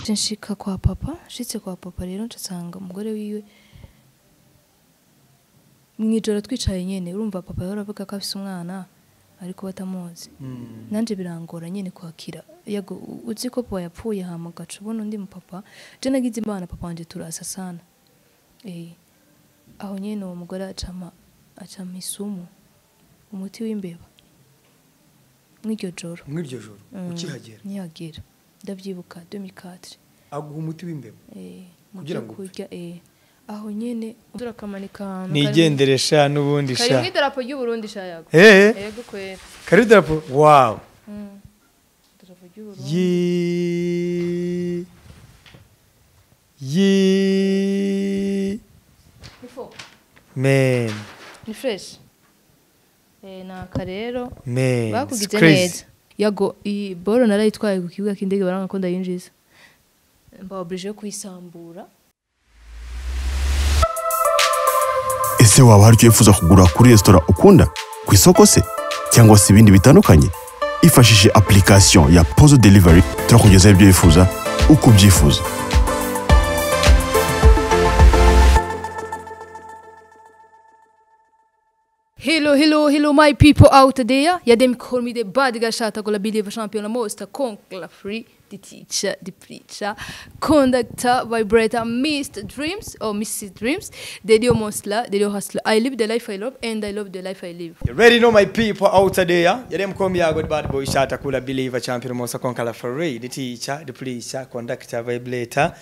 nshika kwa papa nshitse kwa papa rero nsanga umugore wiwe mu ijoro twicaye nyine urumva papa yari avuga ko afite umwana ariko batamuzi nanjye birangora nyine kwakira yego uzi ko papa yapfuye hama ugaca ubona undi mupapa je nagize imana papa wanjye turasasana eh aho nyine uwo mugore acama acama isumu umuti w'imbeba mw'iryo joro mw'iryo joro Mm, ukihagera nihagira ndabyibuka 2004 aguha umuti w'imbeba eh Kugira ngo upfe. kurya eh aho nyine turakamanika ahantu nigendere sha n'ubundi kari sha mu idarapo ry'uburundi shayago hehe yego kwera kariho idarapo wawu Mm. idarapo ry'uburundi yi yi Ni fo- meni ni fresh eh naka rero meni bakugize neza yago iyi bolo narayitwaye ku kibuga cy'indege baranga ko ndayinjiza mba oblige yo kuyisambura ese waba hari icyo wifuza kugura kuri resitora ukunda ku isoko se cyangwa se ibindi bitandukanye ifashishije application ya pozo delivery turakugezaho ibyo wifuza uko ubyifuza Hello, hello, hello, my people out there. Ja, dem call me the bad guy shata kolla billiga champion måste konkla free the teacher, the preacher, conductor, vibrator, Mr. Dreams or Mrs. Dreams, the deal monster, the deal hustler. I live the life I love and I love the life I live. You already know my people out there. Yale mkomi ya good bad boy shata kula believer champion mosa konkala free the teacher, the preacher, conductor, vibrator.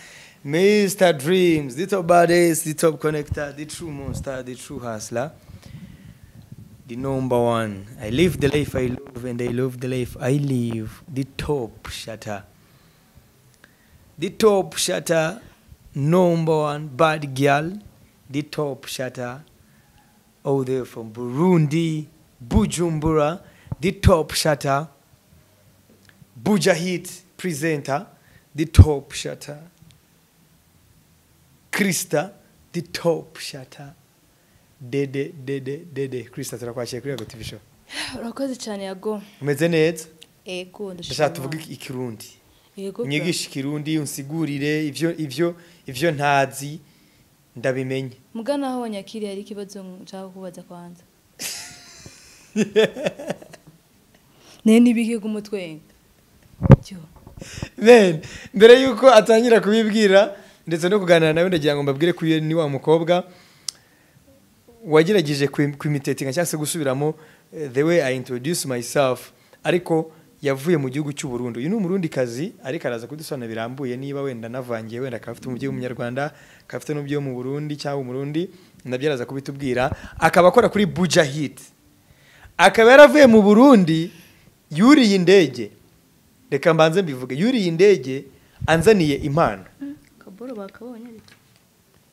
Mr. Dreams, the top badass, the top connector, the true monster, the true hustler. The number one. I live the life I love and I love the life I live. The top shatter. The top shatter, number one bad girl. The top shatter, all the way from Burundi, Bujumbura, the top shatter, Bujahit presenter, the top shatter, Krista, the top shatter, Dede, Dede, Dede, Krista, turakwakira kuri Yego TV show. Urakoze cyane yago. Umeze neza, Ego ndashaka tuvuge iki- ikirundi. Ego. Unyigishe ikirundi, unsigurire ivyo ivyo ivyo ntazi ndabimenye. Mugana aho nyakiri hari ikibazo nshaka kubaza kwanza. Nene nibige kumutwenga. Cyo. Ben, mbere yuko atangira kubibwira ndetse no kuganira nawe ndagira ngo mbabwire ko ni wa mukobwa wagerageje kwim- kwimitetinga cyangwa se gusubiramo eh, the way I introduce myself ariko yavuye mu gihugu cy'u Burundi uyu ni umurundikazi ariko araza kudusobanura birambuye niba wenda navangiye wenda akaba afite umubyeyi w'umunyarwanda akaba afite n'umubyeyi wo mu Burundi cyangwa umurundi nabyo araza kubitubwira akaba akora kuri Bujahit akaba yaravuye mu Burundi yuriye indege reka mbanze mbivuge yuriye indege anzaniye impano Kaboro bakabonye ariko.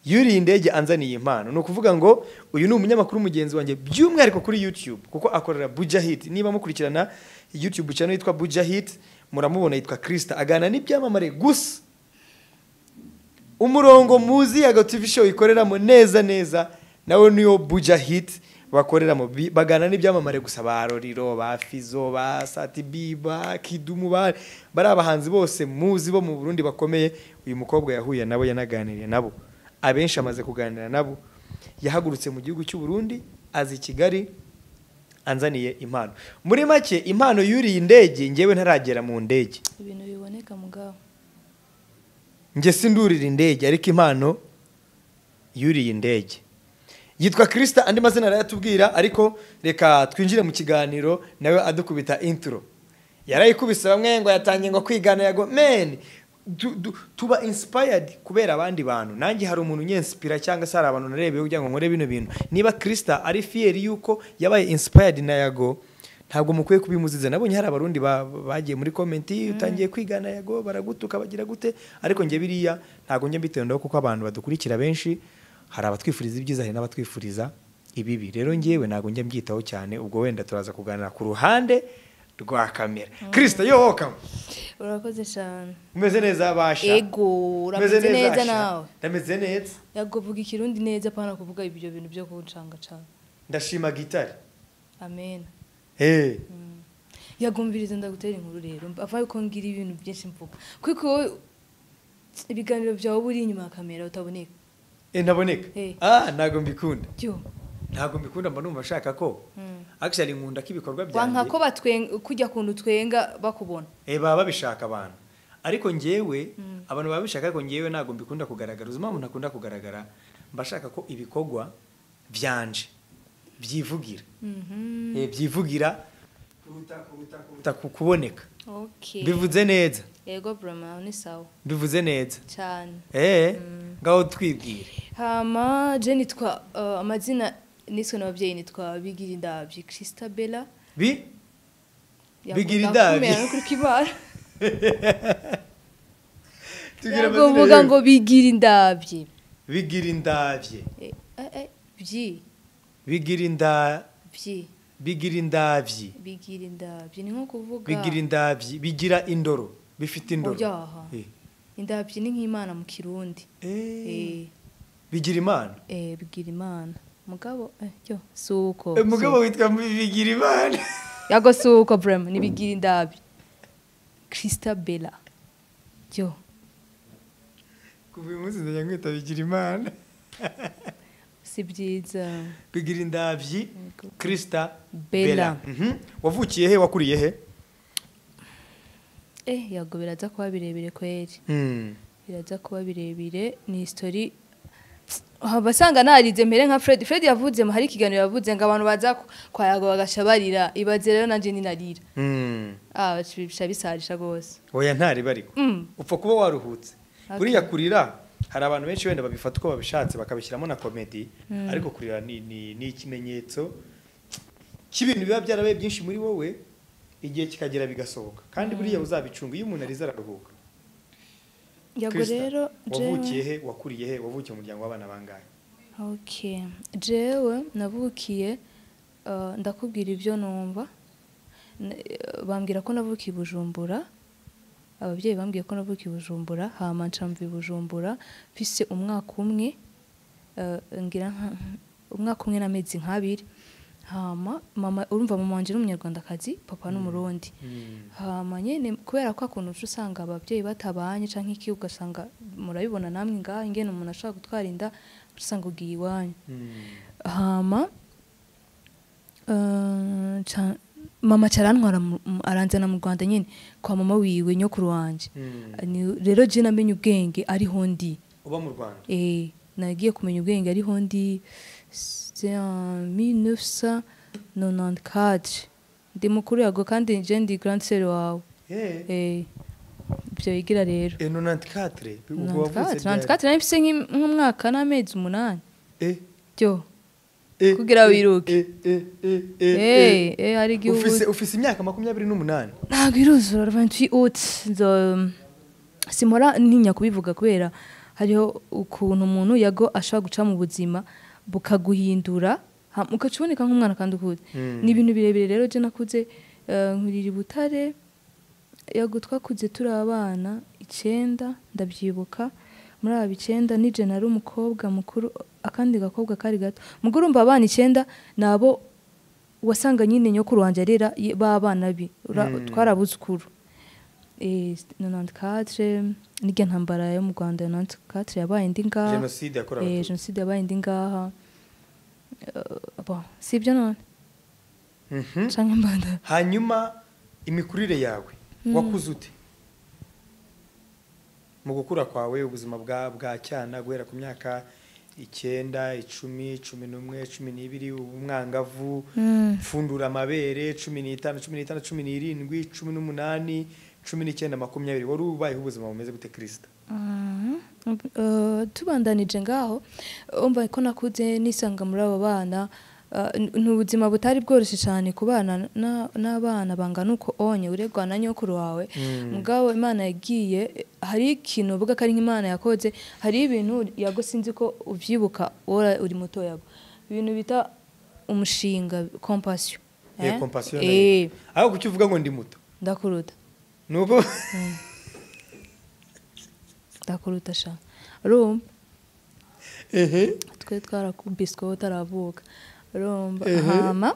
yuriye indege anzaniye impano ni ukuvuga ngo uyu ni umunyamakuru mugenzi wanjye by'umwihariko kuri youtube kuko akorera bujahit niba mukurikirana youtube channel yitwa bujahit muramubona yitwa krista aganira n'ibyamamare gusa umurongo muzi ya TV show ikoreramo neza neza nawe niyo bujahit bakoreramo Bi- baganira n'ibyamamare gusa ba roriro ba fizo ba satibi ba kidumu ba bari abahanzi bose muzi bo mu burundi bakomeye uyu mukobwa yahuye nabo yanaganiriye nabo abenshi amaze kuganira nabo yahagurutse mu gihugu cy'u burundi aza i kigali anzaniye impano muri make impano yuriye indege ngewe ntaragera mu ndege ibintu biboneka mugabo njye sindurira indege ariko impano yuriye indege yitwa kirisita andi mazina arayatubwira ariko reka twinjire mu kiganiro nawe adukubita intro yarayikubise bamwe ngo yatangiye ngo kwigana yago meni du- du- tuba inspired kubera abandi bantu nanjye hari umuntu unyensipira cyangwa se hari abantu narebeyeho kugira ngo nkore bino bintu niba kirisita ari fiyeri y'uko yabaye inspired na yago ntabwo mukwiye kubimuziza nabonye hari abarundi ba- bagiye muri komenti utangiye kwigana yago baragutuka bagira gute ariko njye biriya ntabwo njye mbitendaho kuko abantu badukurikira benshi hari abatwifuriza ibyiza hari n'abatwifuriza ibibi rero ngewe ntabwo njya mbyitaho cyane ubwo wenda turaza kuganira ku ruhande rwa kamera kirisita yo wokamu urakoze cyane umeze neza basha ego Umeze urameze neza Asha? nawe ndameze neza yagovuga ikirundi neza apana kuvuga ibyo bintu byo kuncanga cane ndashima gitari amen Eh, yagumviriza ndagutera inkuru rero mva yuko ngira ibintu byinshi mvuga kuko wowe ibiganiro byawe uba uri inyuma ya kamera utaboneka Eh, ntaboneka Eh. ah ntabwo mbikunda byuma ntabwo mbikunda mba numva nshaka ko actually nkunda ko ibikorwa wanka ko byanjye batwenga kujya kuntu twenga bakubona eh, baba babishaka abantu ariko ngewe abantu baba bishaka ko ngewe ntabwo mbikunda kugaragara uzi impamvu ntakunda kugaragara mba shaka ko ibikorwa byanje byivugira Eh, byivugira kuruta- kuruta- kuruta ku- kuboneka bivuze neza yego burama ni sawa bivuze neza cyane eh ngaho twibwire hama je nitwa eh, amazina niswe n'ababyeyi nitwa bigira indabyo christabella bi Yakunda Bigira indabyo. kumera no kuri kibara Tubwire amazina yagovuga yawe. ngo bigira indabyo bigira indabye Eh, eh, eh, byi bigira inda byi bigira indabyi bigira indabyo ni nko kuvuga bigira indabyi bigira indoro bifite indoro Obyaha. Eh. indabyo ni nk'imana mu kirundi Eh, Eh, bigira imana eh, bigira imana mugabo eh, yo si uko Eh, si mugabo witwa bigira imana yago si uko burema ni bigira indabyo christabella yo kuva uyu munsi nzajya nkwita bigira imana si byiza bigira indabyi Yego. krisita Bella. Mhm. wavukiye he wakuriye he eh yago biraza kuba birebire kweri Hmm. biraza kuba birebire ni histori abasanga narize mbere nka fred fred yavuze hari ikiganiro yavuze ngo abantu baza ku- kwa yago bagaca barira ibaze rero nanjye ninarira Hmm. ah bica bisarisha rwose oya ntariba ariko Mm. upfa kuba waruhutse Okay. buriya kurira hari abantu benshi wenda babifata uko babishatse bakabishyiramo na komedi ariko kurira ni, ni, ni ikimenyetso cy'ibintu biba byarabaye byinshi muri wowe igihe kikagera bigasohoka kandi buriya uzabicunga iyo umuntu arize araruhuka yago Krista, rero wavukiye he wakuriye he wavukiye mu muryango w'abana bangahe Okay. Jewe navukiye eh, ndakubwira ibyo numva N- eh, bambwira ko navukiye i Bujumbura ababyeyi bambwiye ko navukiye i Bujumbura hama ncamva i Bujumbura mfise umwaka umwe eh, ngira nka- umwaka umwe n'amezi nk'abiri hama mama urumva mama wanje ni umunyarwandakazi papa ni umurundi hama nyene kubera ko akuntu uca usanga ababyeyi batabanye canke iki ugasanga murabibona namwe ngaha ingene umuntu ashaka gutwara inda uca usanga ugiye iwanyu hama eh, ca- mama carantwara mu- mu- aranzana mu rwanda nyene kwa mama wiwe nyokuru wanje Mm. Ni- rero je namenye ubwenge ariho ndi uba mu rwanda Eh, nagiye kumenya ubwenge ariho ndi c'est en 1994 ndi mukuru yago kandi je ndi grand sœur wawe Eh, Eh, ibyo wigira rero eh, 94 ubwo wavutse 94 ryari? 94 nari mfise nk'im- nk'umwaka n'amezi umunani Eh, byo eh, Kugira eh, wiruke. eh, eh, eh, eh, eh. Eh, eh, hari igihe ufise ubu- ufise imyaka makumyabiri n'umunani ntabwo iruzura 28 août nzo- simora ntinya kubivuga kubera hariho ukuntu umuntu yago ashobora guca mu buzima bukaguhindura ha- ugaca uboneka nk'umwana kandi ukuze Mm. ni ibintu birebire rero je nakuze eh, nkurira i butare yago twakuze turi abana icyenda ndabyibuka muri aba icyenda nije nari umukobwa mukuru akandi gakobwa kari gato mugore urumva abana icyenda ni abo wasanga nyine nyokuru wanjye arera ye- b'abana be Ura- Mm. twarabuzukuru Eh, 94 n'irya ntambara yo mu rwanda ya 94 yabaye indi ngaha jenoside yakorewe Eh, abatutsi jenoside yabaye indi ngaha Eh, bon, si ibyo none Mhm. canke mbanda hanyuma imikurire yawe wakuze ute mu gukura kwawe ubuzima bwa bwa cyana guhera ku myaka icyenda icumi cumi n'umwe cumi n'ibiri umwangavu pfundura amabere cumi n'itanu cumi n'itanu cumi n'irindwi cumi n'umunani cumi n'icyenda makumyabiri wari ubayeho ubuzima bumeze gute kirisita Mhm. Eh, tubandanije ngaho umva ko nakuze nisanga muri abo bana eh, ni ubuzima butari bworoshye cyane ku bana na- n'abana bangana uko onye uregwa na nyokuru wawe mugabo imana yagiye eh, hari ikintu uvuga ko ari nk'imana yakoze hari ibintu yago sinzi ko ubyibuka wora uri muto yago ibintu bita umushinga compassion eh eh? compassion Eh, aho kuki uvuga ngo ndi muto ndakuruta nuko ndakuruta sha urumva ehe twe twarakubiswe aho utaravuka urumva Ehe. hama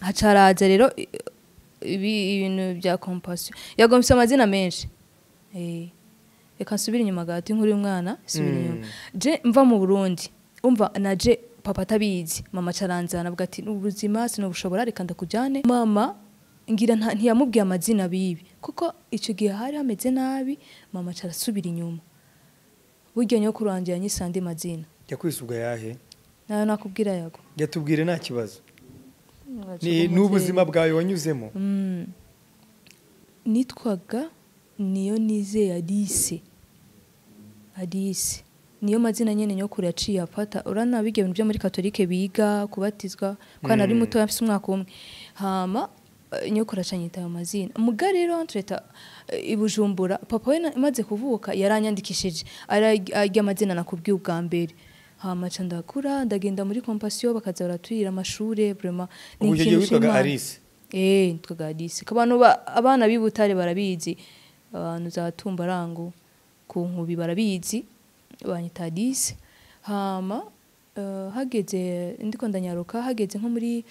hacaraza rero i- ibi- ibintu bya compassion yagomfise amazina menshi Eh, reka nsubire inyuma gato inkuru y'umwana nsubire Mm. inyuma je mva mu burundi umva naje papa atabizi mama acaranzana avuga ati ubuzima sinabushobora reka ndakujyane mama ngira nta- ntiyamubwiye amazina bibi kuko icyo gihe hari hameze nabi mama acarasubira inyuma burya nyokuru wanjye yanyise andi mazina jya kwisuga yahe nayo nakubwira yago jya tubwire nta kibazo Ni- n'ubuzima bwawe wanyuzemo Mm. nitwaga niyo nizeye alice alice niyo mazina nyine nyokuru yaciye afata urana biga ibintu byo muri katolike biga kubatizwa kuko nari Mm. muto afite umwaka umwe hama eh, nyokuru acanyita ayo mazina muga rero tureta i bujumbura papa we na- maze kuvuka yaranyandikishije ararya arya amazina nakubwiye ubwa mbere hama ca ndakura ndagenda muri kompasiyo bakaza baraturira amashure burema ni ubwo icyo gihe ikintu witwaga nshima. alice Eh, nitwaga Hadisi. Abantu ba- abana b'i Butare barabizi. Abantu za Tumbarango ku Nkubi barabizi. Banyita Hadisi. Hama eh, hageze ndiko ndanyaruka hageze nko muri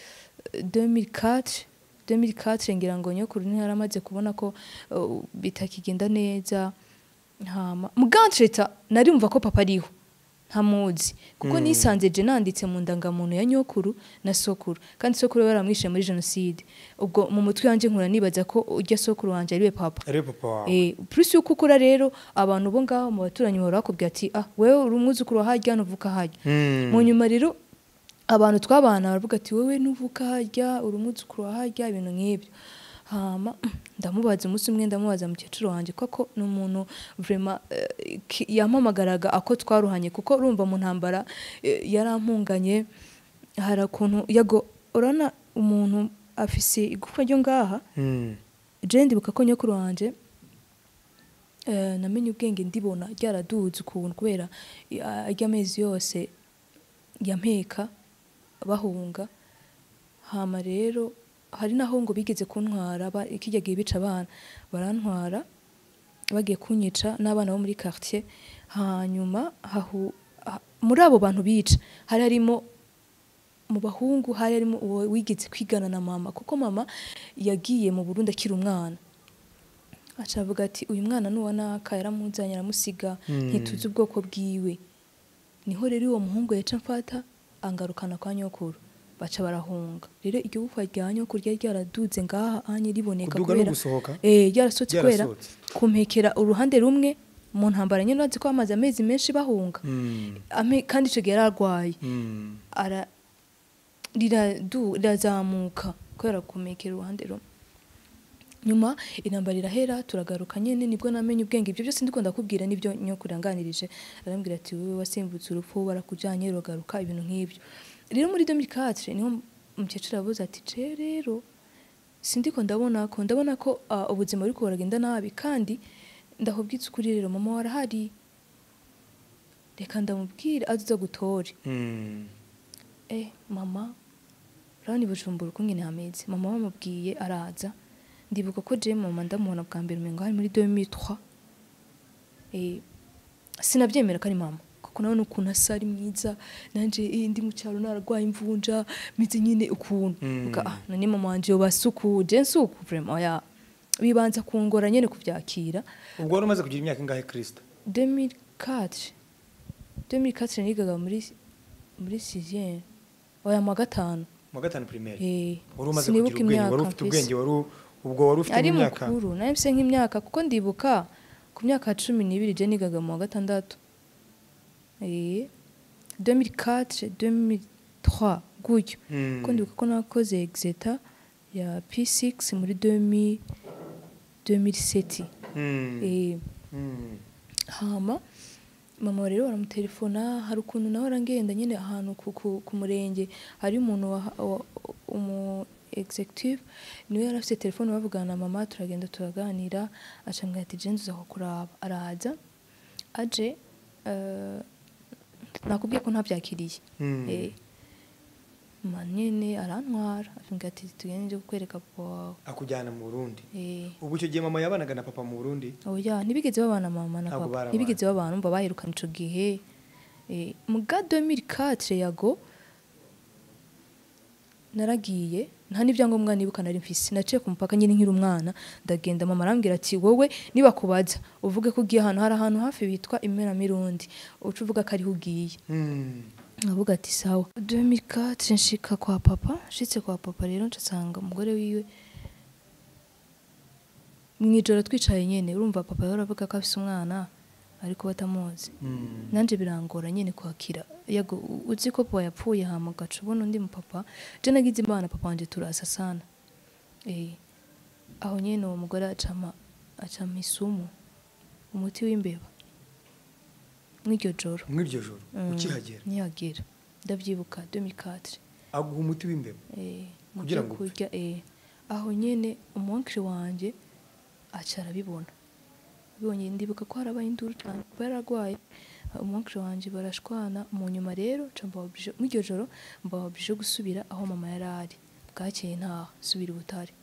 eh, 2004 2004 ngira ngo nyokuru ntiharamaze kubona ko eh, bitakigenda neza hama mugantreta nari umva ko papa ariho ntamuzi kuko Mm. nisanze je nanditse mu ndangamuntu ya nyokuru na sokuru kandi sokuru we baramwishe muri jenoside ubwo mu mutwe wanjye nkura nibaza ko ujya sokuru wanjye ariwe papa ariwe papa wawe Eh, plus yuko ukura rero abantu bo ngaho mu baturanyi bahora bakubwira ati ah wewe uri umwuzukuru wa harya ntuvuka harya Mm. mu nyuma rero abantu twabana baravuga ati wowe ntuvuka harya uri umwuzukuru wa harya ibintu nk'ibyo hama ndamubaza umunsi umwe ndamubaza mukecuru wanjye kuko ni umuntu vrema eh, ki- yampamagaraga ako twaruhanye kuko urumva mu ntambara eh, yarampunganye hari ukuntu yago urabona umuntu afise igufwa ryo ngaha Mm. je ndibuka ko nyokuru wanje eh, namenye ubwenge ndibona ryaraduze ukuntu kubera eh, arya amezi yose yampeka bahunga hama rero hari naho ngo bigeze kuntwara ba- kirya gihe bica abana barantwara bagiye kunyica n'abana bo muri quartier hanyuma hahu, ha, muri abo bantu bica hari harimo mu bahungu hari harimo uwo wigeze kwigana na mama kuko mama yagiye mu Burundi akiri umwana aca avuga ati uyu mwana nuwa naka yaramuzanye aramusiga Mm. ntituzi ubwoko bwiwe niho rero uwo muhungu yaca mfata angarukana kwa nyokuru baca barahunga rero igihufwa rya nyokuru ryari ryaraduze ngaha anye riboneka Kuduga no gusohoka? eh ryarasohotse kubera Ryarasohotse. kumpekera uruhande rumwe mu ntambara nyine urazi ko amaze amezi menshi bahunga Mm. Ame- kandi icyo gihe yari arwaye Mm. ara riradu- rirazamuka kubera kumekera uruhande rumwe nyuma intambara irahera turagaruka nyine nibwo namenye ubwenge ibyo byose ndikunda kubwira nibyo nyokuranganirije arambwira ati wowe wasimbutse urupfu barakujyanye uragaruka ibintu nk'ibyo rero muri 2004 niho umukecuru yavuze ati ce rero sindiko ndabona ko ndabona ko ah, ubuzima buri buragenda nabi kandi ndahubwitse ukuri rero mama warahari reka ndamubwire azuza gutore Mm. eh mama urabona i bujumbura uko nyine hameze mama bamubwiye araza ndibuka ko je mama ndamubona bwa mbere umengo hari muri 2003 eh sinabyemera ko ari mama kuko nawe ukuntu asa ari mwiza nanje eh, ndi mu cyaro nararwaye imvunja meze nyine ukuntu Mm. Uvuga, ah none mama wanje yobasuku je nsuku vraiment oya bibanza kungora nyine kubyakira ubwo wari umaze kugira imyaka ingahe kirisita 2004 2004 nigaga muri muri 6 oya mu wa gatanu mu wa gatanu pirimeri Eh, wari umaze sinibuka kugira ubwenge wari imyaka ufite mpise. ubwenge wari u- ubwo wari ufite ari imyaka mukuru nawe mfise nk'imyaka kuko ndibuka ku myaka cumi n'ibiri je nigaga mu wa gatandatu Eh, 2004 2003 gutyo Mm. kuko ndibuka ko nakoze exeta ya p6 muri 2000 2007 Mm. Eh, Mm. hama mama rero baramutelefona hari ukuntu nawe arangenda nyine ahantu ku, ku, ku murenge hari umuntu wa, wa umu executive niwe yari afite telefone bavugana na mama turagenda turaganira acambwira ati je nzuza kukuraba araza aje eh, nakubwiye ko ntabyakiriye Mm. Eh, mama nyene arantwara acambwira ati tugende nje kukwereka papa wawe akujyana mu burundi Eh, ubwo icyo gihe mama yabanaga na papa mu burundi oya ntibigeze babana mama na Ntabwo papa barabana. ntibigeze babana umva baherukana ico gihe Eh, muga 2004 yago naragiye nta n'ibyangombwa nibuka nari mfise naciye ku mupaka nyine nkiri umwana ndagenda mama arambwira ati wowe niba kubajya uvuge ko ugiye ahantu hari ahantu hafi bitwa imena mirundi uca uvuga ko ariho ugiye nkavuga ati sawa 2004 nshika kwa papa nshitse kwa papa rero nsanga umugore wiwe mu ijoro twicaye nyine urumva papa yari avuga ko afise umwana ariko batamuzi nanje birangora nyine kwakira yego u- uzi ko papa yapfuye hama gacu ubona undi mu papa je nagize imana papa wanje turasa sana eh aho nyene uwo mugore acama acama isumu umuti w'imbeba mw'iryo joro mw'iryo joro Mm, ukihagera nihagera ndabyibuka 2004 aguha umuti w'imbeba eh mu Kugira byo ngo upfe. kurya eh aho nyene umunkiri wanje aca arabibona bibonye ndibuka ko harabaye induru cyane kuba yararwaye umunkiri wanje barashwana mu nyuma rero nca mbawabije muri iryo joro mbawabije gusubira aho mama yari ari bwakeye ntaha subira i butare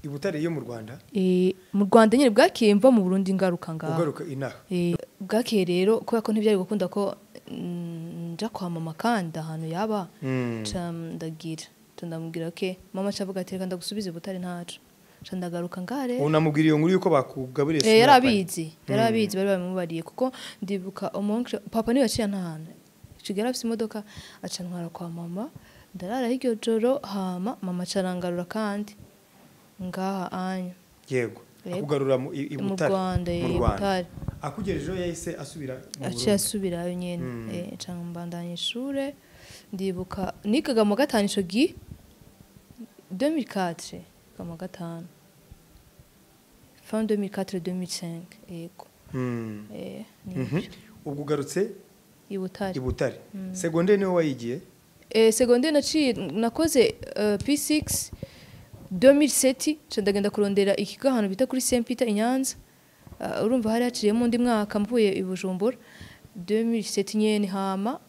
i butare yo mu rwanda eh mu Rwanda nyine bwakeye mva mu Burundi ngaruka ngaho ugaruka inaha Eh, bwakeye rero kubera ko ntibyari gukunda ko mm, nja kwa mama kandi ahantu yaba Mm. ca ndagira ca ndamubwira ke mama cavuga ati reka ndagusubize butare ntaco ca ndagaruka ngaha rero unamubwiriye nkuru yuko bakugaburiye Eh, yari sinapane. abizi yari abizi bari bamubariye kuko ndibuka umunsi papa niwe yaciye ntahana kigali afite imodoka aca ntwara kwa mama ndarara hiryo joro hama mama acarangarura kandi ngaha anya yego Yego. akugarura mu i- i Mu Butare, Rwanda, mu i Rwanda. Butare. akugejejeho yahise asubira mu aciye Burundi. asubirayo nyene Mm. eh nca mbandanya ishure ndibuka nigaga mu wa gatanu ico gi 2004 niga mu wa gatanu fin 2004 2005 yego Mm. eh ni Mhm. ubwo ugarutse i Butare i butare segonderi niwe wayigiye eh secondaire naciye nakoze eh, P6 2007 ca ndagenda kurondera ikigo ahantu bita kuri Saint Peter i Nyanza Ah, urumva hari haciyemo undi mwaka mvuye i Bujumbura 2007 nyene hama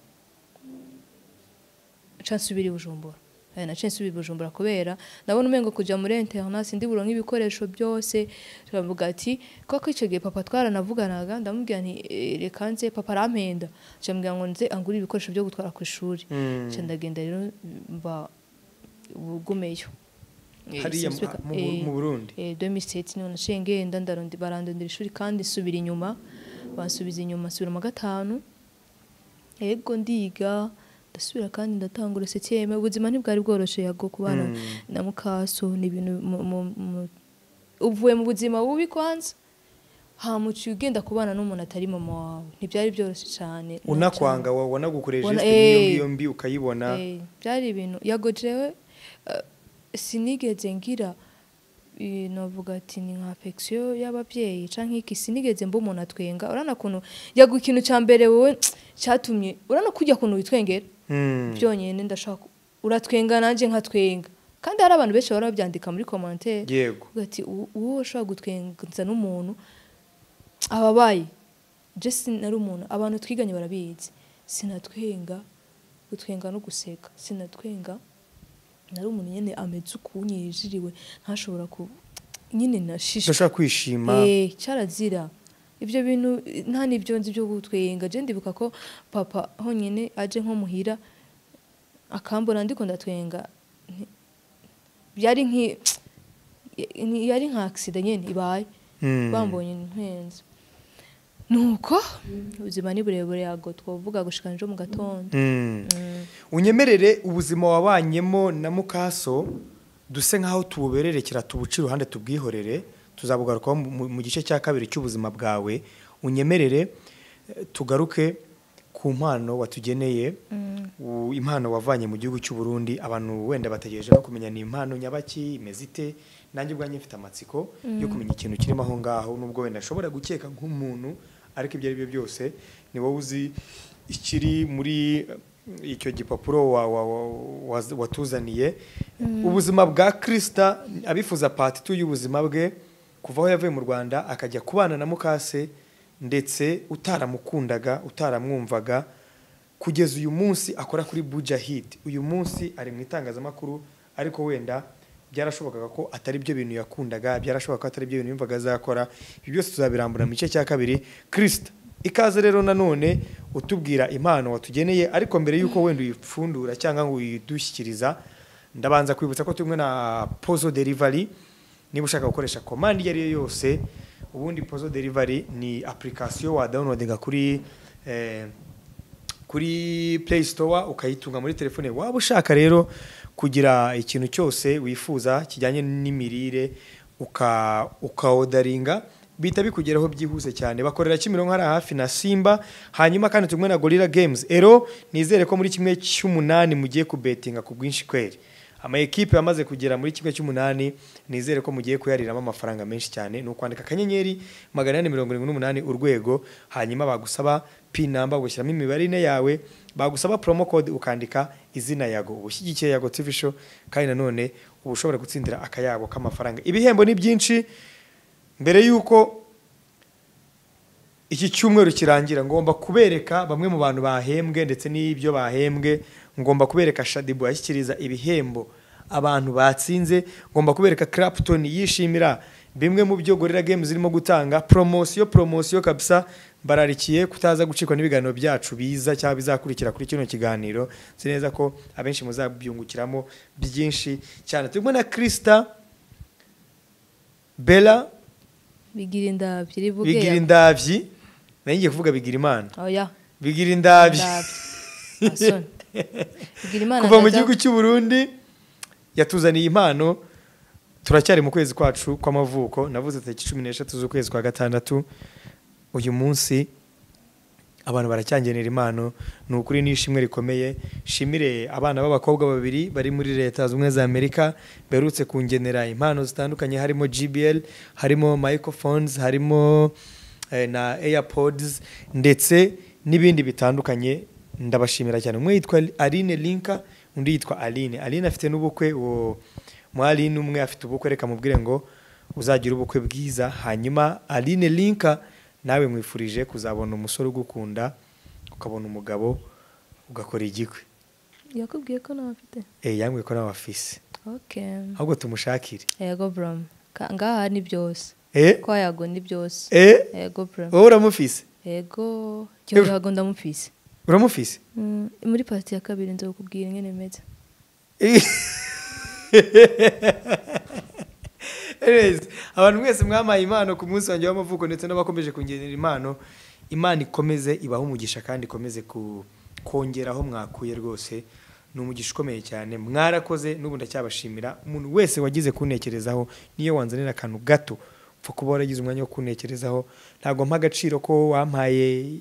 ca nsubira i Bujumbura Eh, naciye nsubira i Bujumbura kubera nabona umengo kuja muri internasi ndi buronka ibikoresho byose turavuga ati koko icyo gihe papa twaranavuganaga ndamubwira nti "Eh, reka nze papa arampenda ca mbwira ngo nze angure ibikoresho byo gutwara ku ishuri Mm. ca ndagenda rero mba ubugumeyo Eh, hariya mu- sinsubika- mu Bu- eh, mu Burundi. eh, 2007 niho naciye ngenda ndarondi- barandondera ishuri kandi nsubira inyuma bansubiza inyuma nsubira mu wa gatanu yego ndiga ndasubira kandi ndatangura sekeme ubuzima ntibwari bworoshe yago ku bana Mm. na mukaso ni ibintu mu- mu- mu- uvuye mu buzima bubi kwanza hamuciye ugenda kubana n'umuntu atari mama wawe ntibyari byoroshye cyane unakwanga wa- wanagukoreye Wana- gesite nk'iyo eh. ngiyo mbi ukayibona Eh, byari ibintu yago jewe eh, sinigeze ngira eh, novuga ati ni nka affection y'ababyeyi canke iki sinigeze mba umuntu atwenga urana kuntu yago ikintu ca mbere wowe cyatumye urana kujya kuntu witwengera Mm. byonyine ndashaka uratwenga nanjye nkatwenga kandi hari abantu benshi bahora babyandika muri commentaire yego uvuga ati "Uwo- uwo ushobora gutwenza n'umuntu ababaye je sinari umuntu abantu twiganye barabizi sinatwenga gutwenga no guseka sinatwenga nari umuntu nyine ameze ukuntu yijiriwe ntashobora ku nyine nashishe udashobora kwishima Eh, cyarazira ibyo bintu eh, nta n'ibyo nzi byo gutwenga je ndibuka ko papa honyine aje nko muhira akambona ndiko ndatwenga nti- byari nki ni- yari nka accident nyene ibaye Mm. bambonye npenze nuko ubuzima ni burebure yago twavuga gushika njo mu gatondo Mm. Mm. unyemerere ubuzima wabanyemo na mukaso duse nk'aho tububererekera tubuce iruhande tubwihorere tuzabugarukaho mu- mu- mu gice cya kabiri cy'ubuzima bwawe unyemerere eh, tugaruke ku mpano watugeneye u- impano wavanye mu gihugu cy'u Burundi abantu wenda bategereje no kumenya ni impano nyabaki imeze ite nanjye ubwanjye mfite amatsiko yo kumenya ikintu kirimo aho ngaho nubwo wenda nshobora gukeka nk'umuntu ariko ibyo ari byo byose ni wowe uzi ikiri muri eh, icyo gipapuro wa- wa- wa- waz- watuzaniye ubuzima bwa kirisita abifuza patitu y'ubuzima bwe kuva aho yavuye mu rwanda akajya kubana na mukase ndetse utaramukundaga utaramwumvaga kugeza uyu munsi akora kuri bujahidi uyu munsi ari mu itangazamakuru ariko wenda byarashobokaga ko atari byo bintu yakundaga byarashoboka ko atari byo bintu yumvaga azakora ibi byose tuzabirambura mu gice cya kabiri kirisita ikaze rero nanone utubwira impano watugeneye ariko mbere y'uko wenda uyipfundura cyangwa ngo uyidushyikiriza ndabanza kwibutsa ko tumwe na pozo derivari niba ushaka gukoresha komande iyo ari yo yose ubundi pozo derivari ni apurikasiyo wadawunodinga kuri eh, kuri play store ukayitunga muri telefone waba ushaka rero kugira ikintu cyose wifuza kijyanye n'imirire uka ukaodaringa bita bikugeraho byihuse cyane bakorera kimironko hari hafi na simba hanyuma kandi tumwe na gorilla games ero nizere ko muri kimwe cy'umunani mugiye kubetinga ku bwinshi kweri ama ekipe yamaze kugera muri kimwe cy'umunani nizere ko mugiye kuyariramo amafaranga menshi cyane ni ukwandika akanyenyeri magana ane mirongo irindwi n'umunani urwego hanyuma bagusaba pin number ugashyiramo imibare ine yawe bagusaba promo code ukandika izina yago ubushyigikiye yago tv show kandi nanone uba ushobora gutsindira akayabo k'amafaranga ibihembo ni byinshi mbere y'uko iki cyumweru kirangira ngomba kubereka bamwe mu bantu bahembwe ndetse n'ibyo bahembwe ngomba kubereka shadibu yashyikiriza ibihembo abantu batsinze ngomba kubereka clapton yishimira bimwe mu byo gorilla games zirimo gutanga promosiyo promosiyo kabisa bararikiye kutaza gucikwa n'ibiganiro byacu biza cyangwa bizakurikira kuri kino kiganiro nzi neza ko abenshi muzabyungukiramo byinshi cyane turimo na krista bella bigira indabyo rivuge bigira indabyi nari ngiye kuvuga bigira imana oya bigira indabyi Ndabyo. Asoni. bigira imana kuva mu ndaza- gihugu cy'u Burundi yatuzaniye impano turacyari mu kwezi kwacu kw'amavuko navuze tariki cumi n'eshatu z'ukwezi kwa gatandatu uyu munsi abantu baracyangenera impano ni ukuri ni ishimwe rikomeye shimire abana b'abakobwa babiri bari muri leta z'ubumwe za amerika berutse kungenera impano zitandukanye harimo gbl harimo microphones harimo eh, na airpods ndetse n'ibindi bitandukanye ndabashimira cyane umwe yitwa aline linka undi yitwa aline aline afite n'ubukwe uwo mu aline umwe afite ubukwe reka mubwire ngo uzagira ubukwe bwiza hanyuma aline linka nawe mwifurije kuzabona umusore ugukunda ukabona umugabo ugakora igikwe yakubwiye ko nawe afite eh yambwiye ko nawe afise oke ahubwo tumushakire yego buramu Ka- ngaha ni byose eh kwa yago ni byose eh yego buramu wowe uramufise yego cyo yago ndamufise uramufise Mm, muri pati ya kabiri nza kukubwira ingene imeze Anyways, abantu mwese mwamaye impano ku munsi wanjye w'amavuko ndetse n'abakomeje kungenera impano imana ikomeze ibahe umugisha kandi ikomeze ku- kongera aho mwakuye rwose ni umugisha ukomeye cyane mwarakoze n'ubu ndacyabashimira umuntu wese wagize kuntekerezaho niyo wanzanira akantu gato upfa kuba waragize umwanya wo kuntekerezaho ntabwo mpa agaciro ko wampaye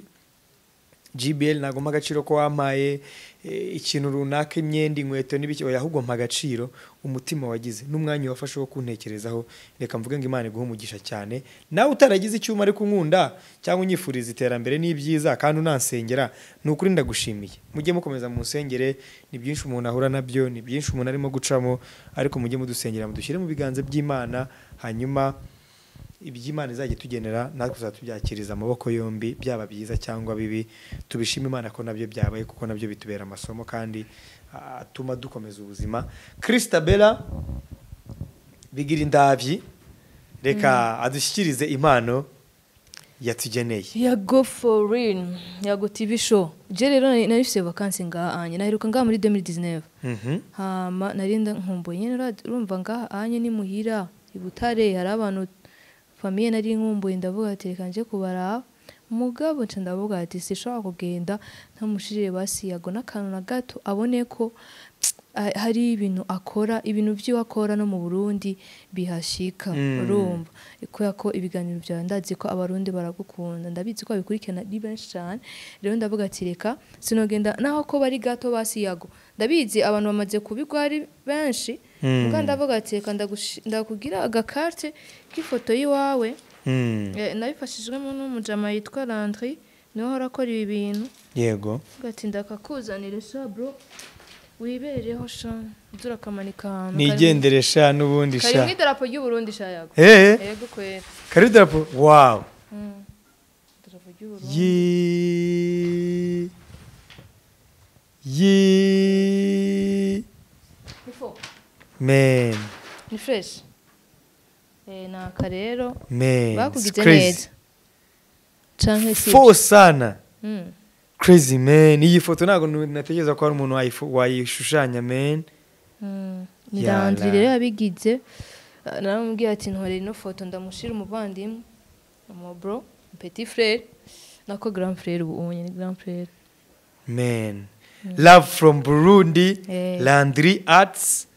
GBL ntabwo mpa agaciro ko wampaye eh, ikintu runaka imyenda inkweto n'ibiki oya, ahubwo mpa agaciro umutima wagize n'umwanya wafashe wo kuntekerezaho reka mvuge ngo imana iguhe umugisha cyane nawe utaragize icyuma ariko unkunda cyangwa unyifuriza iterambere n'ibyiza kandi unansengera ni ukuri ndagushimiye mujye mukomeza mu nsengere ni byinshi umuntu ahura nabyo ni byinshi umuntu arimo gucamo ariko mujye mudusengera mudushyire mu biganza by'imana hanyuma iby'imana izajya itugenera natwe tuzatubyakiriza amaboko yombi byaba byiza cyangwa bibi tubishime imana ko nabyo byabaye kuko nabyo bitubera amasomo kandi ah, atuma dukomeza ubuzima christabella bigira indabyi reka adushyikirize impano yatugeneye yago forini yago tivi show je rero nari nari mfise vakansi ngaha anye naheruka ngaha muri 2019 Mhm. hama narinda nkumbuye nyene ura- urumva ngaha anye ni muhira i butare hari abantu famiye nari nkumbuye ndavuga ati reka nje kubaraba umugabo nca ndavuga ati sinshobora kugenda ntamushirire basi yago n'akantu na gato abone ko ah, hari ibintu akora ibintu by'iwe akora no mu burundi bihashika Mm. urumva kubera ko ibiganiro byawe ndazi ko abarundi baragukunda ndabizi ko babikurikirana ari benshi cyane rero ndavuga ati reka sinogenda naho ko bari gato basi yago ndabizi abantu bamaze kubigwa ari benshi Mm. ubwo ndavuga ati reka ndagushi- ndakugira agakarte k'ifoto y'iwawe Mm. Eh, nabifashijwemo n'umujama yitwa Landry niwe uhora akora ibi bintu yego ugatinda akakuzanira sha bro wiberereho sha nzura akamanika ahantu karimo- nigendere sha n'ubundi kari sha mu idarapo ry'uburundi sha yago Eh, yego kwera kari idarapo wawu idarapo ry'uburundi yi yi ni fo men ni fresh eh naka rero men it's bakugize crazy neza canke si fo sana Mm. crazy man iyi foto ntabwo nu- natekereza ko hari umuntu wayifu- wayishushanya man ndandiri rero yabigize eh, naramubwiye ati ntore ino foto ndamushira umuvandimwe umubro petit frere nako grand frere ubu ubu ni grand frere men love from burundi Eh. landry arts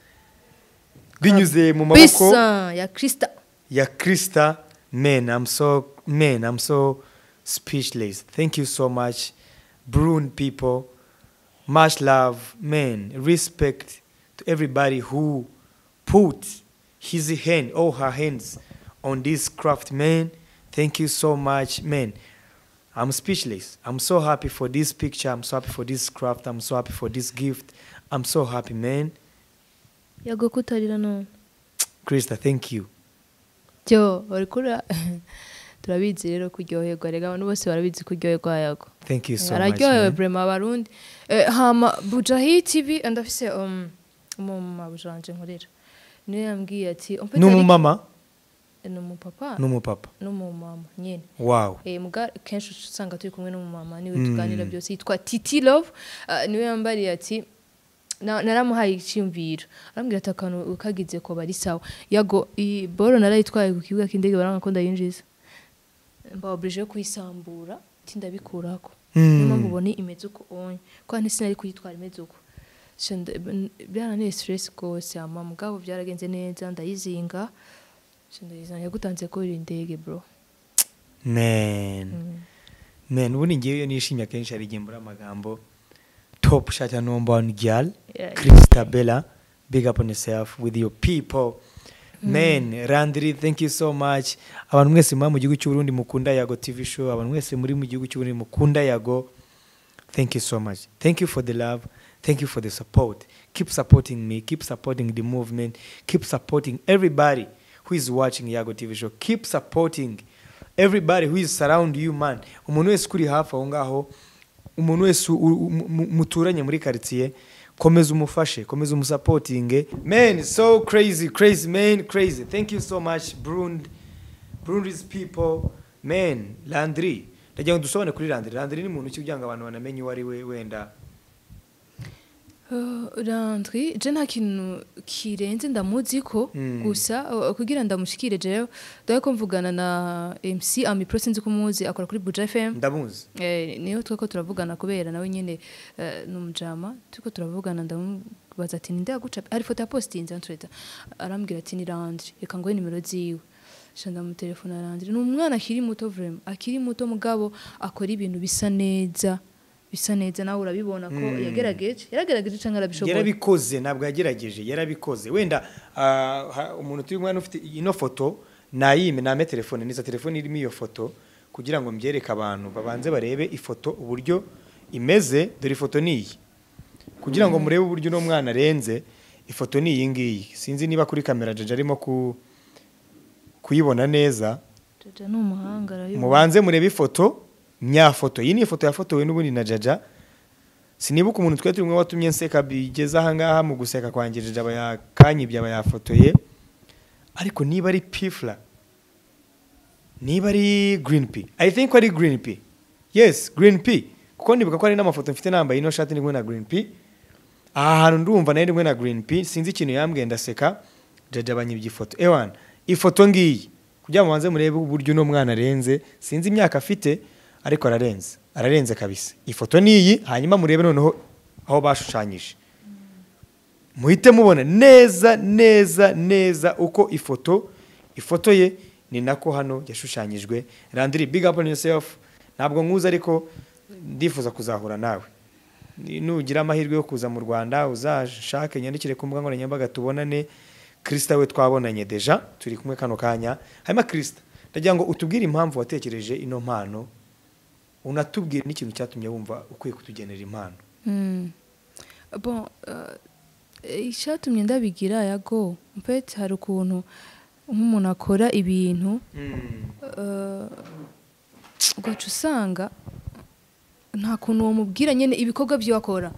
binyuze mu maboko bisa ya krista ya krista men i'm so men i'm so speechless thank you so much Burun people much love men respect to everybody who put his hand or her hands on this craft man thank you so much men i'm speechless i'm so happy for this picture i'm so happy for this craft i'm so happy for this gift i'm so happy man yago kutarira none krista thank you byo bari kura turabizi rero kuryoherwa rega abantu bose barabizi kuryoherwa yago thank you so much araryohewe man. burema abarundi Eh, hama bujahi tibi ndafise um, umumama bujanje nkorera niyo yambwiye ati ni umumama ni umupapa n'umupapa n'umumama nyine wow Eh, muga kenshi usanga turi kumwe n'umumama niwe tuganira byose yitwa titi love Ah, niwe yambariye ati na- naramuhaye icyumviro arambwira ati akantu kagize ko bari sawa yago iyi boro narayitwaye ku kibuga cy'indege barangakunda yinjiza mbawaburije kuyisambura ati ndabikuraho niyo mpamvu ubona imeze uko onye kuko hano sinari kuyitwara imeze uko So nda- n- byaraneye stress rwose ama mugabo byaragenze neza ndayizinga So ndayizinga yagutanze ko iri ndege bro man man ubundi ngewe iyo nishimye akenshi hari igihe mbura amagambo top shot ya number one girl Yeah. Krista Bella big up on yourself with your people man Randri thank you so much abantu mwese muba mu gihugu cy'u Burundi mukunda yago TV show abantu mwese muri mu gihugu cy'u Burundi mukunda yago Thank you so much. Thank you for the love. Thank you for the support. Keep supporting me. Keep supporting the movement. Keep supporting everybody who is watching Yago TV show. Keep supporting everybody who is around you, man. Umuntu wese kuri hafi aho ngaho, umuntu wese u- u- mu- mu- muturanye muri quartier, komeza umufashe, komeza umusapotinge. Man, so crazy, crazy, man, crazy. Thank you so much, Brund. Burundi's people men Landry ndagira ngo dusobane kuri Landry Landry ni muntu ki kugira ngo abantu banamenye uwo ari we wenda Uh, Landry je nta kintu kirenze ndamuzi ko Mm. gusa uh, kugira ndamushikire jewe dore ko mvugana na MC Ami Pro sinzi ko muzi akora kuri Buja FM ndamuzi eh, niyo twako turavugana kubera nawe nyine eh, ni umujama turiko turavugana ndamubaza ati ninde yaguca hari foto ya postinze antreta arambwira ati ni Landry reka ngoye nimero ziwe sha ndamutelefona Landry ni umwana akiri muto vraiment akiri muto mugabo akora ibintu bisa neza bisa neza nawe urabibona ko yagerageje yaragerageje cyangwa arabishobora yarabikoze ntabwo yagerageje yarabikoze wenda ah, ha- umuntu turi kumwe hano ufite ino foto nayime name telefone niza telefone irimo iyo foto kugira ngo mbyereke abantu babanze barebe ifoto uburyo imeze dore ifoto ni iyi kugira ngo murebe uburyo uno mwana arenze ifoto ni iyi ngiyi sinzi niba kuri kamera jaja arimo ku- kuyibona neza Jojo ni umuhanga arabibona mubanze murebe ifoto nyafoto iyi ni ifoto yafotowe n'ubundi na jaja sinibuka umuntu twari turimo watumye nseka bigeze ahangaha mu guseka kwanjye jaja aba yakanyibye aba yafotoye ariko niba ari pifla niba ari green p i think ari green p yes green p kuko nibuka ko hari n'amafoto mfite nambaye ino shati ndi kumwe na green p aha hantu ndumva nayo ndi kumwe na green p sinzi ikintu yambwiye ndaseka jaja banyibye ifoto ewana ifoto ngiyi kugira ngo mubanze murebe uburyo uno mwana arenze sinzi imyaka afite ariko ararenze ararenze kabisa ifoto ni iyi hanyuma murebe noneho aho bashushanyije muhite mubona neza neza neza uko ifoto ifoto ye ni nako hano yashushanyijwe randiri big up on yourself ntabwo nkuzi ariko ndifuza kuzahura nawe Ni- nugira amahirwe yo kuza mu rwanda uzashake nyandikire ku mbuga nkoranyambaga tubonane kirisita we twabonanye deja turi kumwe kano kanya hanyuma kirisita ndagira ngo utubwire impamvu watekereje ino mpano unatubwire n'ikintu cyatumye wumva ukwiye kutugenera impano Mm. bon euh, icyatumye ndabigira yago mpete hari ukuntu nk'umuntu akora ibintu eh, ugaca usanga nta kuntu wamubwira nyine ibikorwa byakora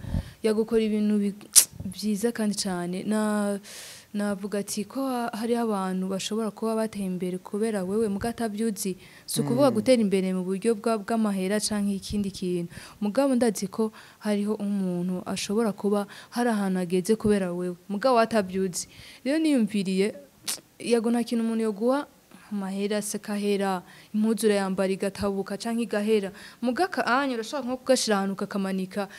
yagukora ibintu bi- byiza kandi cyane na navuga ati ko ha- hariho abantu bashobora kuba bateye imbere kubera wewe muga atabyuzi si ukuvuga gutera imbere mu buryo bwa- bw'amahera cyangwa ikindi kintu mugabo ndazi ko hariho umuntu ashobora kuba hari ahantu ageze kubera wewe mugabo atabyuzi rero niyumviriye yego nta kintu umuntu yoguha amahera se kahera impuzu urayambara igatabuka cyangwa igahera muga anya urashobora nko kugashyira ahantu kakamanika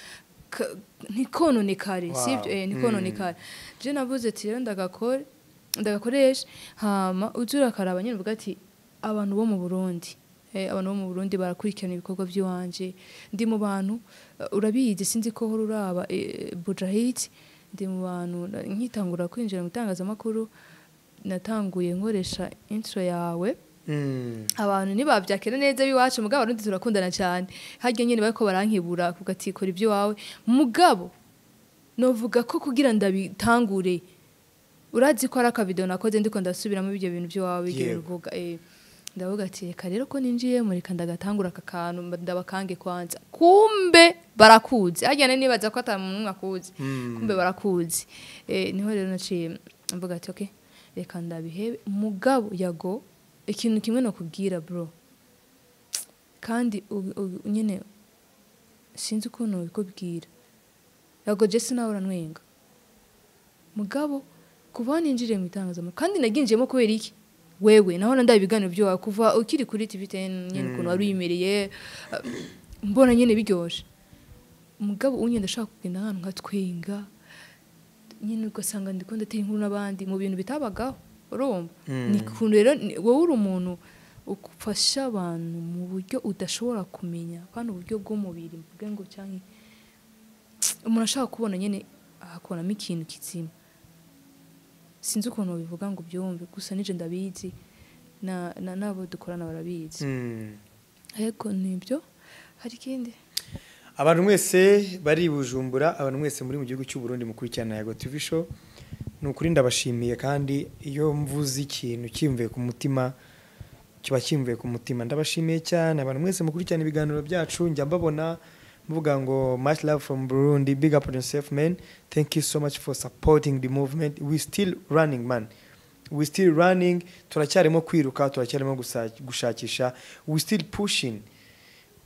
ka- ntikononekare Wow. sibyo eh, ntikononekare je navuze ati rero ndagakore ndagakoresha hama uzi urakaraba nyine uvuga ati abantu bo mu burundi eh, abantu bo mu burundi barakurikirana ibikorwa by'iwanje ndi mu bantu eh, urabizi sinzi ko hora uraba eh, bujahidi ndi mu bantu na- nkitangura kwinjira mu itangazamakuru natanguye nkoresha intro yawe Mm. abantu ntibabyakira neza biwacu mugabo abarundi turakundana cyane harya nyine bariko barankibura kuko ati kora ibyo iwawe mugabo novuga ko kugira ndabitangure urazi ko ari akavido nakoze ndiko ndasubiramo ibyo bintu by'iwawe igihe Yego. uvuga eh, ndavuga ati reka rero ko ninjiye mureka ndagatangura aka kantu mba- ndabakange kwanza kumbe barakuzi harya nari nibaza ko atamuntu akuzi kumbe barakuzi eh, niho rero naciye mvuga ati okay reka ndabihebe mugabo yago ikintu kimwe nakubwira bro kandi u- u- nyine sinzi ukuntu bikubwira yago jesi nawe uranwenga mugabo kuva ninjiriye mu itangazamakuru kandi naginjiyemo kubera iki wewe naho ndandaye ibiganiro byawe kuva ukiri kuri tv ten nyine ukuntu wari uyimereye eh, mbona nyine biryoshye mugabo unye ndashaka kugenda ahantu nka twenga nyine ugasanga ndiko ndateye inkuru n'abandi mu bintu bitabagaho urumva ni ukuntu rero ni- wowe uri umuntu ufasha abantu mu buryo udashobora kumenya kandi uburyo bw'umubiri mvuge ngo cyangwa umuntu ashaka kubona nyine akabonamo ikintu kizima sinzi ukuntu babivuga ngo ubyumve gusa nije ndabizi na- na- n'abo dukorana barabizi Mm. ariko nibyo hari ikindi abantu mwese bari i bujumbura abantu mwese muri mu gihugu cy'u Burundi mukurikirana yago tv show ni ukuri ndabashimiye kandi iyo mvuze ikintu kimvuye ku mutima kiba kimvuye ku mutima ndabashimiye cyane abantu mwese mukurikirana ibiganiro byacu njya mbabona mvuga ngo much love from Burundi big up on yourself man thank you so much for supporting the movement we still running man we still running turacyarimo kwiruka turacyarimo gusa- gushakisha we still pushing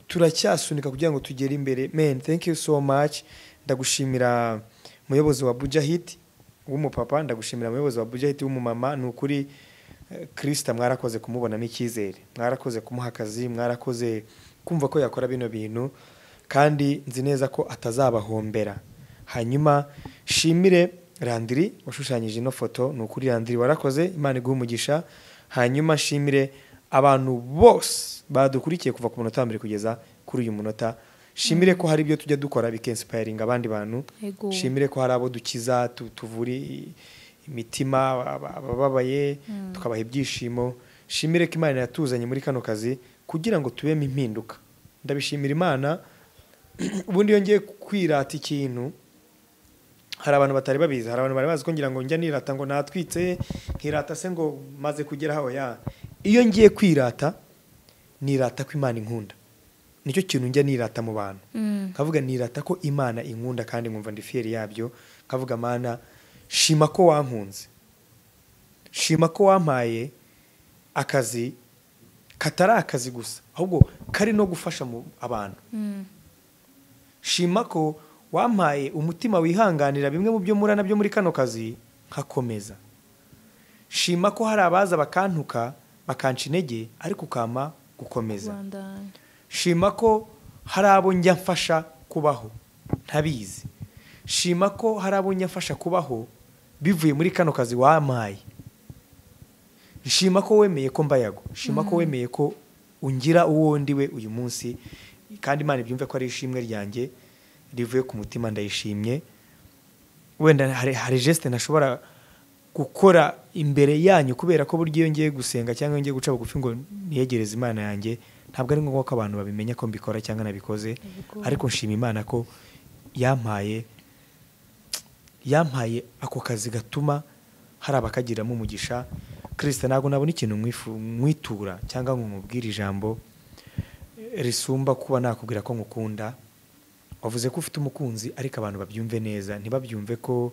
turacyasunika kugira ngo tugere imbere men thank you so much ndagushimira umuyobozi wa bujahid w'umupapa ndagushimira umuyobozi wa bujahid w'umumama ni ukuri eh, krista mwarakoze kumubonamo icyizere mwarakoze kumuha akazi mwarakoze kumva ko yakora bino bintu kandi nzi neza ko atazabahombera hanyuma shimire randiri washushanyije ino foto ni ukuri randiri warakoze imana iguha umugisha hanyuma shimire abantu bose badukurikiye kuva ku munota wa mbere kugeza kuri uyu munota shimire ko hari ibyo tujya dukora bikensipayiringa abandi bantu Yego. shimire ko hari abo dukiza tu- tuvura i- imitima aba- abababaye tukabaha ibyishimo shimire ko imana yatuzanye muri kano kazi kugira ngo tubemo impinduka ndabishimira imana ubundi iyo ngiye kwirata ikintu hari abantu batari babizi hari abantu bari bazi ko ngira ngo njya nirata ngo natwitse nkirata se ngo maze kugera aho ya iyo ngiye kwirata nirata ko imana inkunda nicyo kintu njya nirata mu bantu nkavuga nirata ko imana inkunda kandi nkumva ndi fiyeri yabyo nkavuga mana shima ko wankunze shima ko wampaye akazi katari akazi gusa ahubwo kari no gufasha mu abantu shima ko wampaye umutima wihanganira bimwe mu byo murana byo muri kano kazi nkakomeza shima ko hari abaza bakantuka bakanca intege ariko ukama gukomeza rwanda shima ko hari abo njya mfasha kubaho ntabizi shima ko hari abo njya mfasha kubaho bivuye muri kano kazi wampaye shima ko wemeye ko mbayago shima ko wemeye ko ungira uwo ndiwe uyu munsi kandi imana ibyumve ko ari ishimwe ryanjye rivuye ku mutima ndayishimye wenda hari, hari geste ntashobora gukora imbere yanyu kubera ko burya iyo ngiye gusenga cyangwa iyo ngiye guca bugufi ngo niyegereze imana yanjye ntabwo ari ngombwa ko abantu babimenya ko mbikora cyangwa nabikoze Yego. ariko nshima imana ko yampaye yampaye ako kazi gatuma hari abakagiramo umugisha kirisita ntabwo nabona ikintu mwifu- mwitura cyangwa ngo mubwire ijambo risumba kuba nakubwira ko ngukunda wavuze ko ufite umukunzi ariko abantu babyumve neza ntibabyumve ko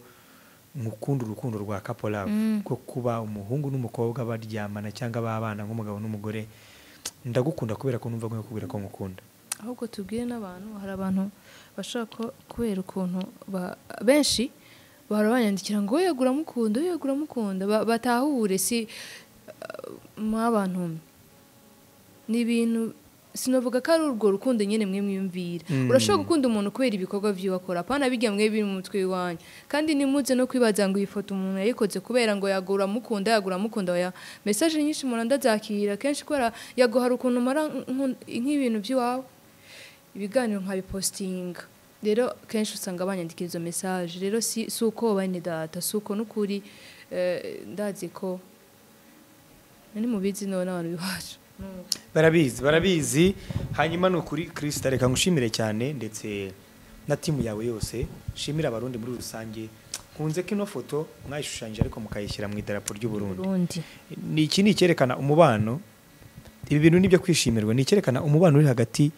mukunda urukundo rwa kapolabo ko kuba umuhungu n'umukobwa baryamana cyangwa babana nk'umugabo n'umugore ndagukunda kubera ko numva nkubwira ko ngukunda ahubwo tubwire n'abantu hari abantu bashaka kubera ukuntu ba- benshi bahora banyandikira ngo we yagura yegura mukunda ba- batahure si mwabantu ni ibintu sinavuga ko ari urwo rukundo nyine mwe mwiyumvira urashobora gukunda umuntu kubera ibikorwa by'iwe akora apana bijya mwe biri mu mutwe iwanyu kandi nimuze no kwibaza ngo iyi foto umuntu yayikoze kubera ngo yagura mukunda yagura mukunda ya mesaje nyinshi muranda zakirira kenshi kubera yaguhara ukuntu umara nk'u- nk'ibintu by'iwawe ibiganiro nkabipositinga rero kenshi usanga banyandikira izo mesaje rero si si uko bane data si uko n'ukuri eh, ndazi ko ni mubizi nawe n'abantu biwacu barabizi barabizi hanyuma ni ukuri kirisita reka ngushimire cyane ndetse na timu yawe yose nshimire abarundi muri rusange nkunze ko ino foto mwayishushanyije ariko mukayishyira mu idarapo ry'uburundi Burundi ni iki ni icyerekana umubano ibi bintu ni ibyo kwishimirwa ni icyerekana umubano uri hagati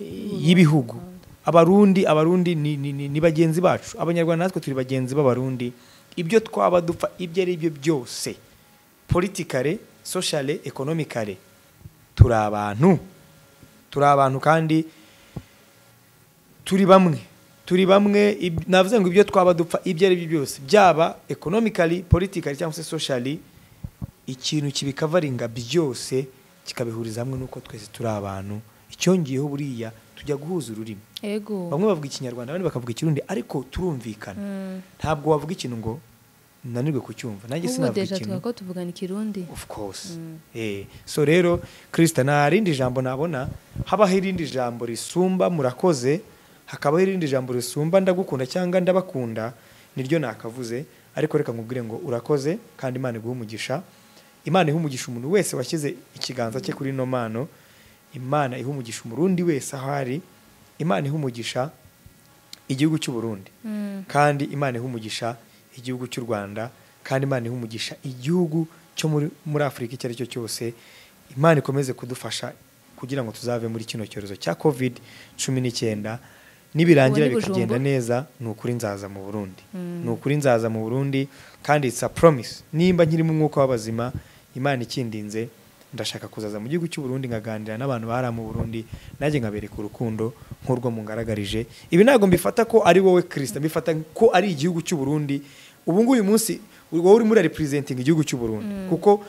eh, y'ibihugu abarundi abarundi ni, ni, ni, ni bagenzi bacu abanyarwanda natwe turi bagenzi b'abarundi ibyo twaba dupfa ibyo ari byo byose politikare sociale ekonomikare turi abantu turi abantu kandi turi bamwe turi bamwe ib- navuze ngo ibyo twaba dupfa ibyo ari byo byose byaba ekonomikari politikari cyangwa se sociali ikintu kibikavaringa byose kikabihuriza hamwe nuko twese turi abantu icyongeyeho buriya tujya guhuza ururimi ego bamwe bavuga ikinyarwanda abandi bakavuga ikirundi ariko turumvikana ntabwo wavuga ikintu ngo nanirwe kucyumva nanjye ubu sinavuga deja ikintu twako tuvugana ikirundi of course eh so rero Krista nta rindi jambo nabona habaho irindi jambo risumba murakoze hakabaho irindi jambo risumba ndagukunda cyangwa ndabakunda niryo nakavuze ariko reka nkubwire ngo urakoze kandi Imana iguhe umugisha Imana ihe umugisha umuntu wese washyize ikiganza cye kuri ino mano Imana ihe umugisha umurundi wese aho ari Imana ihe umugisha igihugu cy'u Burundi kandi imana ihe umugisha igihugu cy'u rwanda kandi imana ihe umugisha igihugu cyo muri, muri afurika icyo ari cyo cyose imana ikomeze kudufasha kugira ngo tuzave muri kino cyorezo cya covid cumi n'icyenda nibirangira Ubu ni bikagenda Bujumbura? neza ni ukuri nzaza mu burundi ni ukuri nzaza mu burundi kandi it's a promise nimba nkirimo umwuka w'abazima imana ikindinze ndashaka kuzaza mu gihugu cy'u Burundi nkaganira n'abantu bari mu Burundi nanjye nkabereka urukundo nk'urwo mungaragarije ibi ntabwo mbifata ko ari wowe kirisita mbifata ko ari igihugu cy'u Burundi ubu nguyu munsi wowe urimo uraripresentinga igihugu cy'u Burundi kuko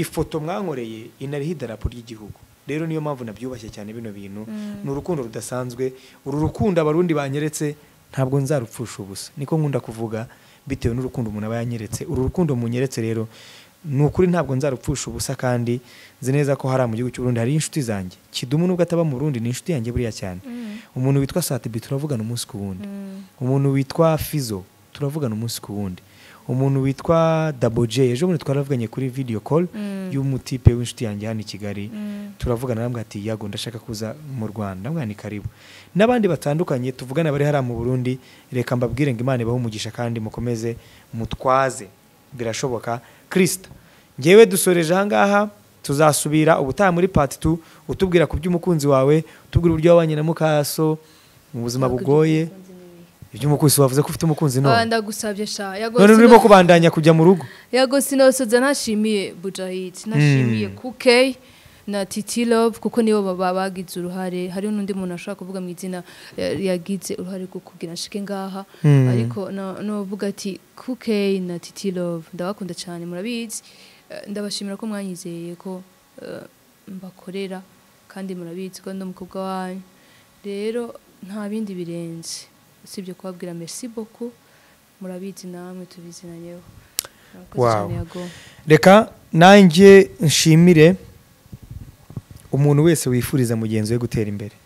ifoto mwankoreye inariho idarapo ry'igihugu rero niyo mpamvu nabyubashye cyane bino bintu ni urukundo rudasanzwe uru rukundo abarundi banyeretse ntabwo nzarupfusha ubusa niko nkunda kuvuga bitewe n'urukundo umuntu aba yanyeretse uru rukundo munyeretse rero ni ukuri ntabwo nzarupfusha ubusa kandi nzi neza ko hari mu gihugu cy'u Burundi hari inshuti zanjye kidumu nubwo ataba mu Burundi ni inshuti yanjye buriya cyane umuntu witwa Satibi turavugana umunsi ku wundi umuntu witwa Fizo turavugana umunsi ku wundi umuntu witwa Daboje ejo bundi twaravuganye kuri video call y'umutipe w'inshuti yanjye hano i Kigali turavugana namwe ati yago ndashaka kuza mu Rwanda mwana ni karibu n'abandi batandukanye tuvugana bari hariya mu Burundi reka mbabwire ngo Imana ibahe umugisha kandi mukomeze mutwaze birashoboka kirisita ngewe dusoreje ahangaha tuzasubira ubutaha muri pati tu utubwira ku by'umukunzi wawe utubwira uburyo wabanye na mukaso mu buzima bugoye iby'umukunzi wavuze ko ufite umukunzi none ndagusabye sha yago none urimo sino- kubandanya kujya mu rugo yago sinosoza ntashimiye bujahidi ntashimiye kuke na titi love kuko nibo baba bagize uruhare hari n'undi muntu ashobora kuvuga mu izina eh, yagize uruhare rwo kugira nshike ngaha ariko na- navuga ati kuke na titi love ndabakunda cyane murabizi Eh, ndabashimira ko mwanyizeye ko eh, mbakorera kandi murabizi ko ndi umukobwa wanyu rero nta bindi birenze usibye kubabwira merci beaucoup murabizi namwe tubizinanyeho Murakoze Wow. cyane, Yago. reka nanjye nshimire umuntu wese wifuriza mugenzi we gutera imbere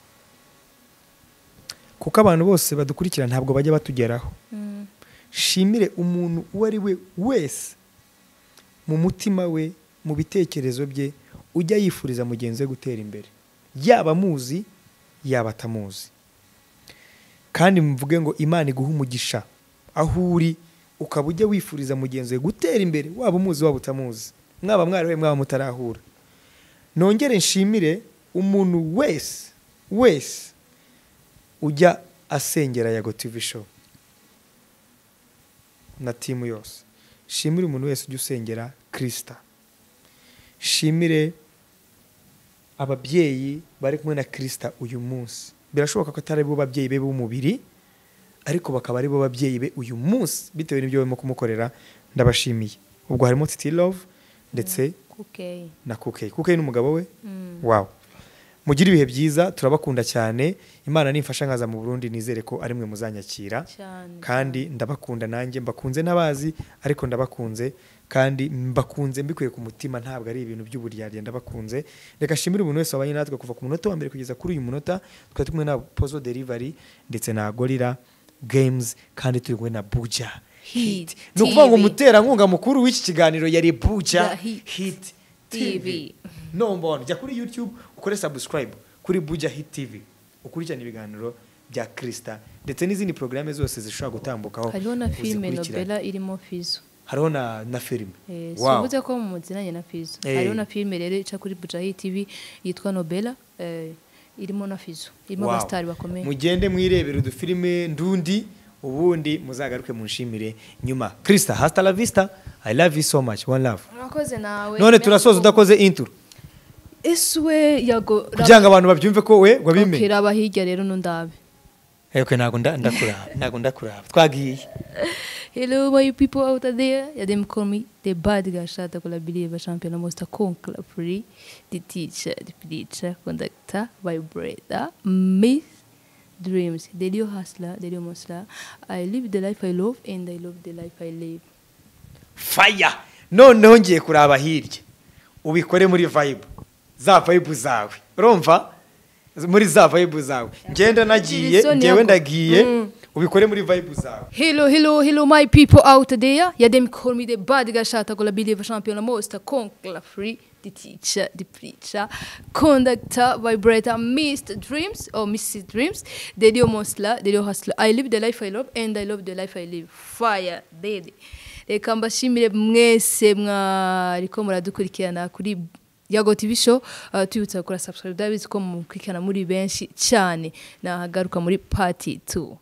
kuko abantu bose badukurikira ntabwo bajya batugeraho Mm, shimire umuntu uwo ari we wese mu mutima we mu bitekerezo bye ujya yifuriza mugenzi we gutera imbere yaba amuzi yaba atamuzi kandi muvuge ngo imana iguhe umugisha aho uri ukaba ujya wifuriza mugenzi we gutera imbere waba umuzi waba utamuzi mwaba mwarahuye mwaba mutarahura nongere nshimire umuntu wese wese ujya asengera yago tivi show na timu yose shimire umuntu wese ujya usengera kirisita shimire ababyeyi bari kumwe na kirisita uyu munsi birashoboka ko atari bo babyeyi be b'umubiri ariko bakaba ari bo babyeyi be uyu munsi bitewe n'ibyo barimo kumukorera ndabashimiye ubwo harimo titi love ndetse kukeyi na kukeyi kukeyi n'umugabo we wawe mugire ibihe byiza turabakunda cyane imana nimfasha nkaza mu burundi nizere ko ari mwe muzanyakira cyane kandi ndabakunda nanjye mbakunze n'abazi ariko ndabakunze kandi mbakunze mbikuye ku mutima ntabwo ari ibintu by'uburyarya ndabakunze reka shimire umuntu wese wabanye natwe kuva ku munota wa mbere kugeza kuri uyu munota twari tumwe na pozo delivery ndetse na gorira games kandi turi kumwe na buja hit ni ukuvuga ngo TV. umuterankunga mukuru w'iki kiganiro yari buja Ya Hit. hit TV. nombona jya kuri youtube ukore subscribe kuri buja hit tv ukurikirane ibiganiro bya kirisita ndetse n'izindi porogaramu zose zishobora gutambukaho hariho na filime uzikurikirane. nobela irimo fizo hariho na na filime Eh, Wow. sivuze ko muzinanye na fizo Eh. hariho na filime rero ica kuri bujayi tv yitwa nobela eh, irimo na fizo irimo Wow. abasitari bakomeye mugende mwirebere udufilime ndundi ubundi muzagaruke munshimire nyuma kirisita hasita la vista i love you so much one love murakoze nawe none turasoza udakoze inturo esuwe yago kugira ngo abantu babyumve ko we wabimenye raba hirya rero n'undabe Ewe, ntabwo nda- ndakuraba ntabwo ndakuraba twagiye Hello, my people out there. Yeah, them call me the bad guy. Shout out to the believer champion, most a conqueror, free, the teacher, the preacher, conductor, vibrator, myth, dreams, the real hustler, the real hustler. I live the life I love and I love the life I live. faya noneho ngiye kuraba hirya ubikore muri vayibu za vayibu zawe urumva muri za vayibu zawe ngenda nagiye Jason ngewe yako. ndagiye Mm. ubikore muri vayibu zawe Hello, hello, hello, my people out there. Yeah, them call me the bad guy. Shout out to the believer champion, most a conqueror, free, the teacher, the preacher, conductor, vibrator, Mr. Dreams or Mrs. Dreams, the deal monster, the deal hustler. I live the life I love and I love the life I live. Fire, daddy. Reka mbashimire mwese mwariko muradukurikirana kuri Yago TV show uh, tubibutsa gukora subscribe ndabizi ko mukurikirana muri benshi cyane nahagaruka muri part 2